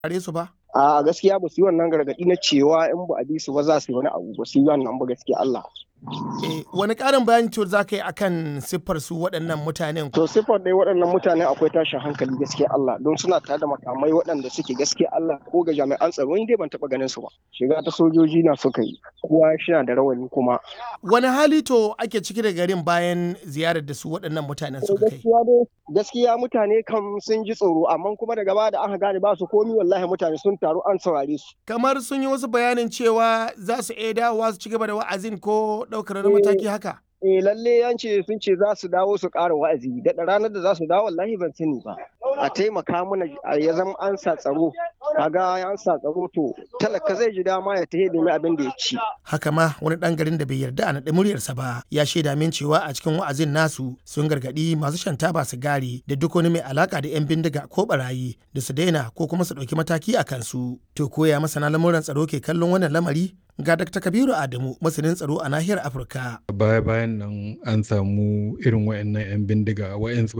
saurare su ba? a gaskiya ba su yi wannan gargaɗi na cewa in ba a bi su ba za su yi wani abu ba su yi wannan ba gaskiya Allah. Eh, wani ƙarin bayani cewa za ka yi akan siffar su waɗannan mutanen? To siffar dai waɗannan mutane akwai tashin hankali gaskiya Allah don suna tare da makamai waɗanda suke gaskiya Allah ko ga jami'an tsaro ni dai ban taɓa ganin su ba. Shiga ta sojoji na suka yi kowa shi da rawani kuma. Wani hali to ake ciki da garin bayan ziyarar da su waɗannan mutanen suka kai? Gaskiya dai gaskiya mutane kam sun ji tsoro amma kuma daga baya da aka gane ba su komi wallahi mutane sun taru an saurare su. Kamar sun yi wasu bayanin cewa za su iya dawowa su ci gaba da wa'azin ko ɗaukar wani mataki haka? Eh lalle yan ce sun ce za su dawo su ƙara wa'azi daɗa ranar da za su dawo wallahi ban sani ba. A taimaka mana ya zama an sa tsaro kaga an sa tsaro to talaka zai ji dama ya tahe domin abin da ya ci. Haka ma wani ɗan garin da bai yarda a naɗe muryarsa ba ya shaida min cewa a cikin wa'azin nasu sun gargaɗi masu shan taba sigari da duk wani mai alaka da 'yan bindiga ko barayi da su daina ko kuma su ɗauki mataki a kansu. To koya masana lamuran tsaro ke kallon wannan lamari ga Dr. Kabiru Adamu masanin tsaro a nahiyar Afirka. Baya bayan nan an samu irin wayannan 'yan bindiga wayansu